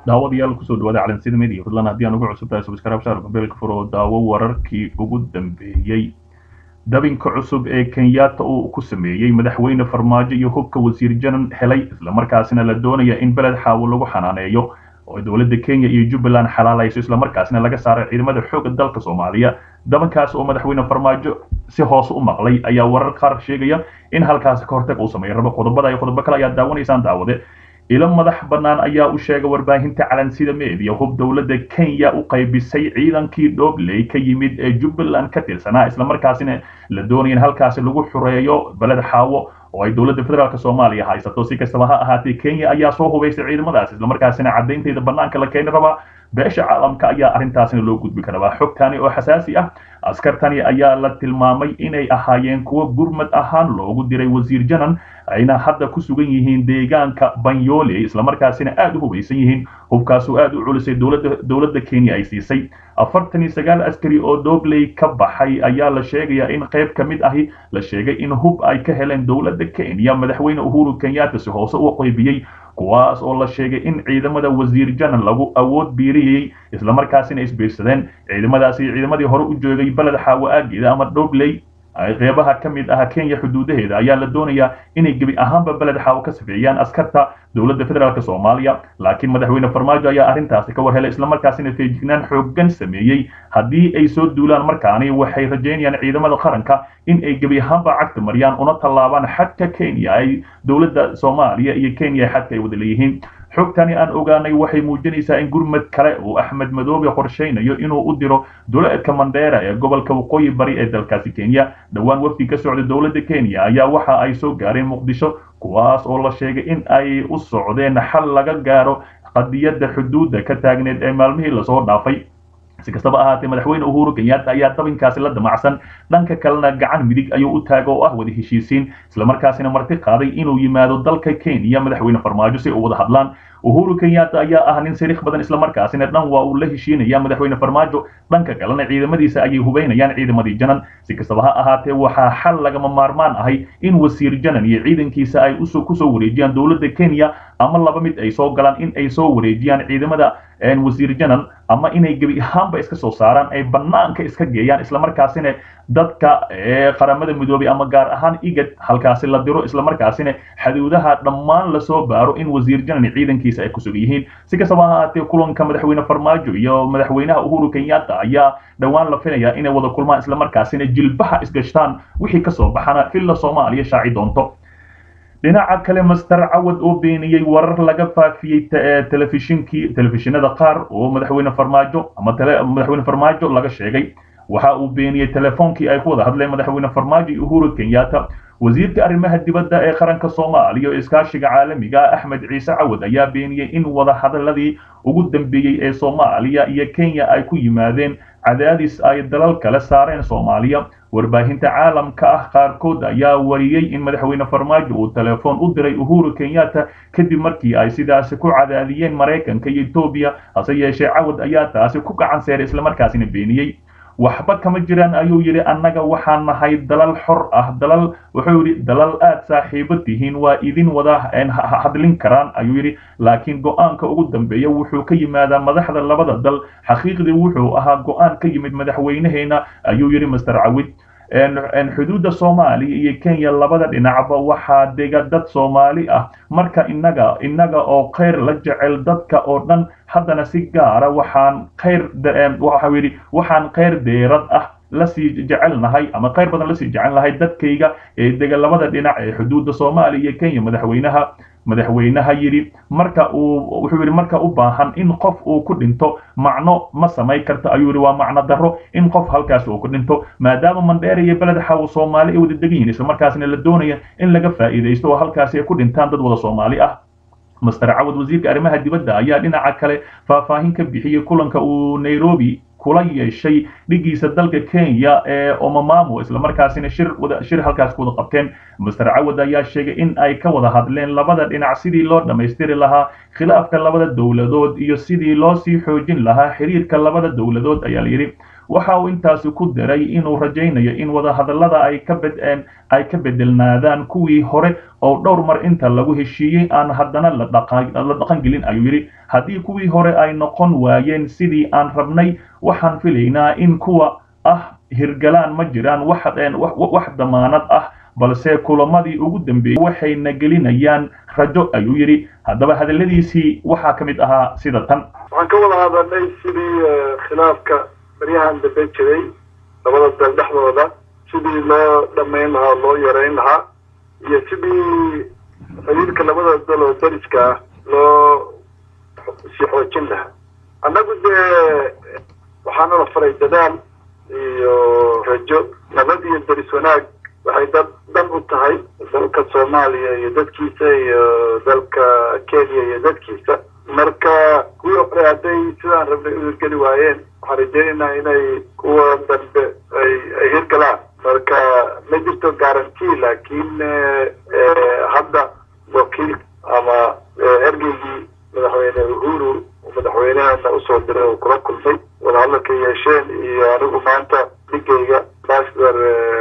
daawadayaal kusoo dhawaada calansida media fadlan haddii aan ugu cusubtahay subscribe saar mobilka furo daawo wararkii ugu dambeeyey dabinka cusub ee kenyatta uu ku sameeyey madaxweyne farmaajo iyo hubka wasiir janan helay islamarkaasina la doonaya in beled xaawo lagu xanaaneeyo oo dowladda kenya iyo jubbaland xalaalayso islamarkaasina laga saaray ciidamada xoogga dalka soomaaliya dabankaas oo madaxweyne farmaajo si hoose u maqlay ayaa warar qaar sheegaya in halkaasi ka hortag uu sameeyo rabo qodobada iyo qodobo kale ayaa daawanaysaan daawade ilo madax bannaan ayaa u sheegay warbaahinta calansida media hub dowladda kenya u qaybisay ciidankii dhobley ka yimid ee jubbaland ka tirsanaa islamarkaasina la doonaya in halkaasi lagu xureeyo beled xaawo oo ay dowladda federaalk soomaaliya haysato si kastaba ha ahaatee kenya ayaa soo hubaysay ciidamadaas islamarkaasina caddaynteeda bannaanka la keeni rabaa beesha caalamka ayaa arrintaasina loo gudbi karabaa xogtani oo xasaasi ah askartani ayaa la tilmaamay inay ahaayeen kuwo gurmad ahaan loogu diray wasiir janan ayna hadda ku sugan yihiin deegaanka banyole islamarkaasina aada u hubaysan yihiin hubkaasoo aada u culisay dowladda dowladda kenya ay siisay afartan iyo sagaal askari oo dobley ka baxay ayaa la sheegayaa in qayb ka mid ahi la sheegay in hub ay ka heleen dowladda kenya madaxweyne uhuru kenyatta si hoose u qaybiyey kuwaas oo la sheegay in ciidamada wasiir janan lagu awood biiriyey islamarkaasina isbiirsadeen ciidamadaasi ciidamadii hore u joogay beled xaawo aageeda ama dobley ay qeybaha ka mid ah kenya xuduudaheeda ayaa la doonayaa inay gebi ahaanba beled xaawo ka safeeyaan askarta dowladda federaalk soomaaliya laakiin madaxweyne farmaajo ayaa arrintaasi ka war helay islamarkaasina feejignaan xooggan sameeyey haddii ay soo duulaan markaani waxay rajaynayaan ciidamada qaranka in ay gebi ahaanba cagta mariyaan una tallaabaan xadka kenya ay dowladda soomaaliya iyo kenya xadka ay wada leeyihiin xogtani aan ogaanay waxay muujinaysaa in gurmad kale uu axmed madoobe qorshaynayo inuu u diro duleedka mandheera ee gobolka waqooyi bari ee dalkaasi kenya dhowaan wafdi ka socda dowladda kenya ayaa waxa ay soo gaareen muqdisho kuwaas oo la sheegay in ay u socdeen xal laga gaaro qadiyadda xuduudda ka taagneed ee maalmihii lasoo dhaafay si kastaba ahaatee madaxweyne uhuru kenyatta ayaa dabinkaasi la damacsan dhanka kalena gacan midig ayuu u taaga oo ah wada heshiisiin islamarkaasina marti qaaday inuu yimaado dalka kenya madaxweyne farmaajo si u wada hadlaan uhuru kenyatta ayaa ah nin sariikh badan islamarkaasina dhan waa uu la heshiinaya madaxweyne farmaajo dhanka kalena ciidamadiisa ayay hubaynayaan ciidamadii janan si kastaba ha ahaatee waxaa xal lagama maarmaan ahay in wasiir janan iyo ciidankiisa ay kusoo wareejiyaan dowladda kenya ama laba mid ay soo galaan in ay soo wareejiyaan ciidamada wasiir janan ama inay gebi ahaanba iska soo saaraan ay bannaanka iska geeyaan islamarkaasina dadka qaramada midoobay ama gaar ahaan igad halkaasi la diro islamarkaasina xaduudaha dhammaan lasoo baaro in wasiir janan ciidankiisa ay ku sugan yihiin si kastaba ha ahaatee kulanka madaxweyne farmaajo iyo madaxweynaha uhuru kenyatta ayaa dhowaan la filayaa inay wada kulmaan islamarkaasina jilbaha isgashtaan wixii kasoo baxana villa soomaaliya shaaci doonto dhinaca kale master cawad oo beeniyey warar laga faafiyey telefishinkii telefishinada qaar oo madaxweyne farmaajo ama madaxweyne farmaajo laga sheegay waxa uu beeniyey telefoonkii ay ku wada hadleen madaxweyne farmaajo iyo uhuru kenyatta wasiirka arrimaha dibadda ee qaranka soomaaliya oo iskaashiga caalamiga ah axmed ciise cawad ayaa beeniyey in wada hadaladii ugu dambeeyey ee soomaaliya iyo kenya ay ku yimaadeen cadaadis ay dalal kale saareen soomaaliya warbaahinta caalamka ah qaarkood ayaa wariyey in madaxweyne farmaajo uu telefoon u diray uhuru kenyatta kadib markii ay sidaasi ku cadaadiyeen maraykanka iyo etoobiya hase yeeshee cawad ayaa taasi ku gacan seeray islamarkaasina beeniyey waxba kama jiraan ayuu yidhi annaga waxaan nahay dalal xor ah dalal wuxuu yidhi dalal aad saaxiibo tihiin waa idin wada hadlin karaan ayuu yidhi laakiin go-aanka ugu dambeeya wuxuu ka yimaadaa madaxda labada dal xaqiiqdii wuxuu ahaa go-aan ka yimid madaxweynaheena ayuu yidhi master cawid xuduudda soomaaliya iyo kenya labada dhinacba waxaa dega dad soomaali ah marka innaga innaga oo khayr la jecel dadka oo dhan haddana si gaara waxaan khayr waxau yidhi waxaan khayr deerad ah lasii jecelnahay ama khayr badan lasii jecelnahay dadkayga ee dega labada dhinac ee xuduudda soomaaliya iyo kenya madaxweynaha madaxweynaha yidhi marka uu wuxuu yidhi marka u baahan in qof uu ku dhinto macno ma samayn karto ayuu yidhi waa macno darro in qof halkaas uu ku dhinto maadaama mandheera iyo beled xawo soomaali ay wada degan yihiin islamarkaasina la doonaya in laga faa'iidaysto oo halkaasi ay ku dhintaan dad wada soomaali ah master cawad wasiirka arrimaha dibadda ayaa dhinaca kale faahfaahin ka bixiyey kulanka uu nairobi kula yeeshay dhigiisa dalka kenya ee omamamo islamarkaasina shir shir halkaas ku wada qabteen master cawad ayaa sheegay in ay ka wada hadleen labada dhinac sidii loo dhammaystiri lahaa khilaafka labada dowladood iyo sidii loo sii xoojin lahaa xiriirka labada dowladood ayaa layidhi waxa uu intaasi ku daray inuu rajaynayo in wadahadallada ay ka bedeen ay ka bedelnaadaan kuwii hore oo dhowr mar inta lagu heshiiyey aan haddana la dhaqangelin ayuu yidhi haddii kuwii hore ay noqon waayeen sidii aan rabnay waxaan filaynaa in kuwa ah hirgalaan ma jiraan wax damaanad ah balse kulamadii ugu dambeeyey waxayna gelinayaan rajo ayuu yidhi haddaba hadalladiisii waxaa ka mid ahaa sida tan waxaan ka wada hadalnay sidii khilaafka baryahan dambe jiray labada dal dhexdooda sidii loo dhammayn lahaa loo yareyn lahaa iyo sidii xiriirka labada dal oo dariska ah loo sii xoojin lahaa annagu dee waxaana la faray dadaal iyo rajo nabad iyo daris wanaag waxay dad dan u tahay dalka soomaaliya iyo dadkiisa iyo dalka kenya iyo dadkiisa marka kuwii hore hadday sidaan rabnay u hirgeli waayeen waxaan rajeynaynaa inay kuwa dambe ay ay hirgalaan marka ma jirto guarantee laakiin hadda wakiil ama ergeygii madaxweyne uhuru madaxweynehana usoo diray oo kula kulmay wadahadalka yeesheen iyo anigu maanta dhigayga ambassador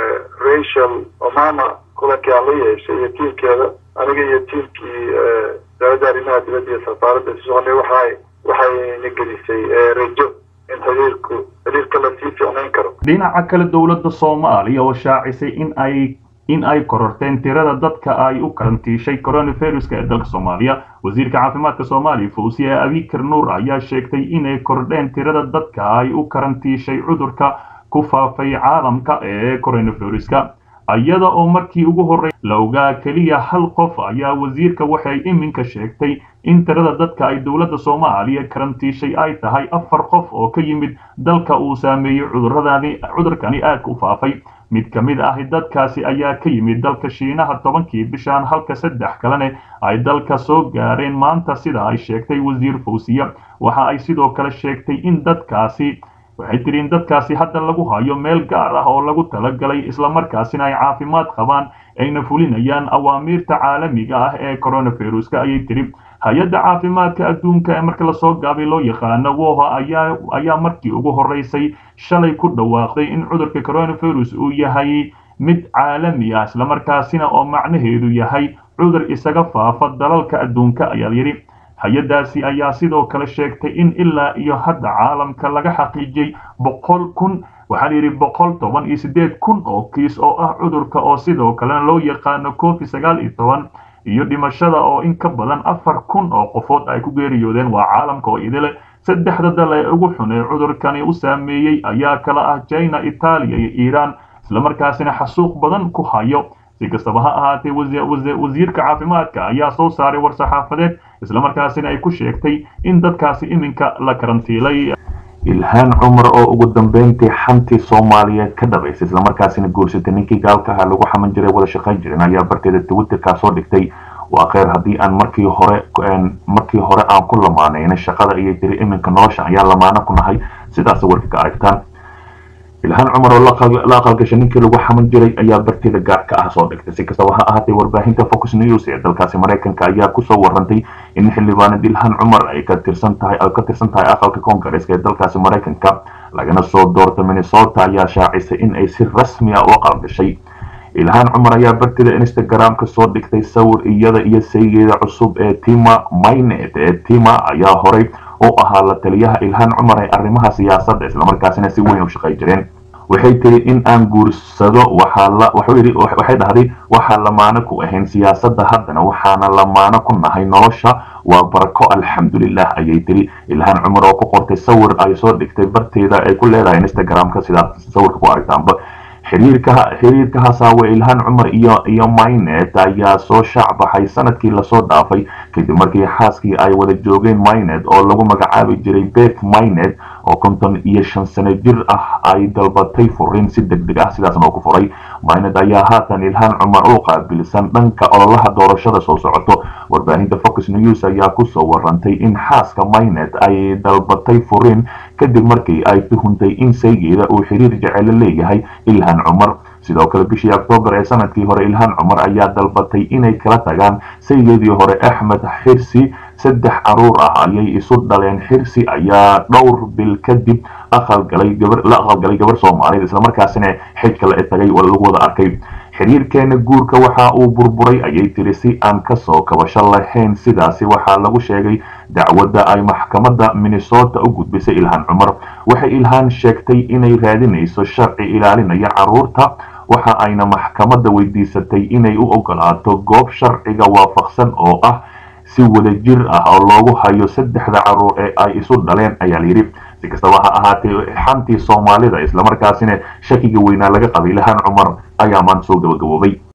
rachel omama kulankii aan la yeeshay iyo tiimkeeda aniga iyo tiimkii dawladda arrimaha dibadda iyo safaaradda isu soconay waxay waxayna gelisay rajo in xiriirku xiriirka la sii fiicnayn karo dhinaca kale dowladda soomaaliya oo shaacisay in ay in ay kororteen tirada dadka ay u karantiishay coronaviruska ee dalka soomaaliya wasiirka caafimaadka soomaaliya fawsiye abikar nuur ayaa sheegtay inay kordheen tirada dadka ay u karantiishay cudurka ku faafay caalamka ee coronaviruska iyada oo markii ugu horrey la ogaa keliya hal qof ayaa wasiirka waxay iminka sheegtay in tirada dadka ay dowladda soomaaliya karantiishay ay tahay afar qof oo ka yimid dalka uu saameeyey cuduradani cudurkani aadka u faafay mid ka mid ah dadkaasi ayaa ka yimid dalka shiinaha tobankii bishaan halka saddex kalene ay dalka soo gaareen maanta sida ay sheegtay wasiir fawsiya waxa ay sidoo kale sheegtay in dadkaasi waxay tiri in dadkaasi hadda lagu hayo meel gaar ah oo lagu talagalay islamarkaasina ay caafimaad qabaan ayna fulinayaan awaamiirta caalamiga ah ee coronaviruska ayay tiri hay-adda caafimaadka adduunka ee marka lasoo gaabay loo yaqaano woha ayaa ayaa markii ugu horreysay shalay ku dhawaaqday in cudurka coronavirus uu yahay mid caalami ah islamarkaasina oo macnaheedu yahay cudur isaga faafa dalalka adduunka ayaa yidhi hay-addaasi ayaa sidoo kale sheegtay in ilaa iyo hadda caalamka laga xaqiijiyey boqol kun waxaa la yidhi boqol toban iyo siddeed kun oo kiis oo ah cudurka oo sidoo kalena loo yaqaano covid sagaal iyo toban iyo dhimashada oo in ka badan afar kun oo qofood ay ku geeriyoodeen waa caalamka oo idile saddexda dal ee ugu xun ee cudurkani u saameeyey ayaa kala ah china itaaliya iyo iiraan islamarkaasina xasuuq badan ku hayo si kastaba ha ahaatee wasiirka caafimaadka ayaa soo saaray war-saxaafadeed islamarkaasina ay ku sheegtay in dadkaasi iminka la karantiilay ilhaan cumar oo ugu dambeyntii xantii soomaaliyeed ka dhabaysay islamarkaasina guursatay ninkii gaalkaha lagu xaman jiray wada shaqayn jirin ayaa barteeda twitterkaa soo dhigtay waa kheyr haddii aan markii hore markii hore aan ku lamaanayna shaqada ayay tiri iminka nolosha ayaa lamaano ku nahay sidaas warka ka aragtaan ilhaan cumar oo la aqalgashay ninkii lagu xaman jiray ayaa barteeda gaarka ah soo dhigtay si kastaba ha ahaatee warbaahinta fox news ee dalkaasi maraykanka ayaa kusoo warantay in xildhibaanad ilhaan cumar ay ka tirsan tahay ay ka tirsan tahay aqalka koongareeska ee dalkaasi maraykanka lagana soo doorta minnesota ayaa shaacisay in ay si rasmi ah u aqalgashay ilhaan cumar ayaa barteeda instagram-ka soo dhigtay sawir iyada iyo saygeeda cusub ee tima maynet ee tima ayaa horay oo ahaa la taliyaha ilhaan cumar ee arrimaha siyaasadda islamarkaasina si weyn u shaqay jireen waxay tiri in aan guursado waxay dhahday waxaa lamaano ku ahayn siyaasadda haddana waxaana lamaano ku nahay nolosha waa barako alxamdulilah ayay tiri ilhaan cumar oo ku qortay sawir ay soo dhigtay barteeda ay ku leedahay instagram-ka sidaad sawirka ku aragtaanba xiriirka xiriirka hasaawe ilhaan cumar iyo iyo mynet ayaa soo shaac baxay sanadkii lasoo dhaafay kadib markii xaaskii ay wada joogeen mynet oo lagu magacaabi jiray beth mynet oo konton iyo shan sano jir ah ay dalbatay furiin si deg deg ah sidaasna oo ku furay mynet ayaa haatan ilhaan cumar u qaabilsan dhanka ololaha doorashada soo socoto warbaahinta fox news ayaa kusoo warantay in xaaska mynet ay dalbatay furiin kadib markii ay tuhuntay in saygeeda uu xiriir jecelo leeyahay ilhaan cumar sidoo kale bishii oktoobar ee sanadkii hore ilhaan cumar ayaa dalbatay inay kala tagaan saygeedii hore axmed xirsi saddex caruur ah ayay isu dhaleen xirsi ayaa dhowr bil kadib aqalgalay gabar la aqalgalay gabar soomaaliyeed islamarkaasina xijka la tagay oo lagu wada arkay xiriirkeena guurka waxa uu burburay ayay tiri si aan kasoo kabasho lahayn sidaasi waxaa lagu sheegay dacwadda ay maxkamadda minnesota u gudbisay ilhaan cumar waxay ilhaan sheegtay inay raadinayso sharci ilaalinaya caruurta waxa ayna maxkamadda weydiisatay inay u ogolaato goob sharciga waafaqsan oo ah si wadajir ah oo loogu hayo saddexda caruur ee ay isu dhaleen ayaa layidhi si kastaba ha ahaatee xantii soomaalida islamarkaasina shakiga weynaa laga qabay ilhaan cumar ayaa maanta soo gabagaboobay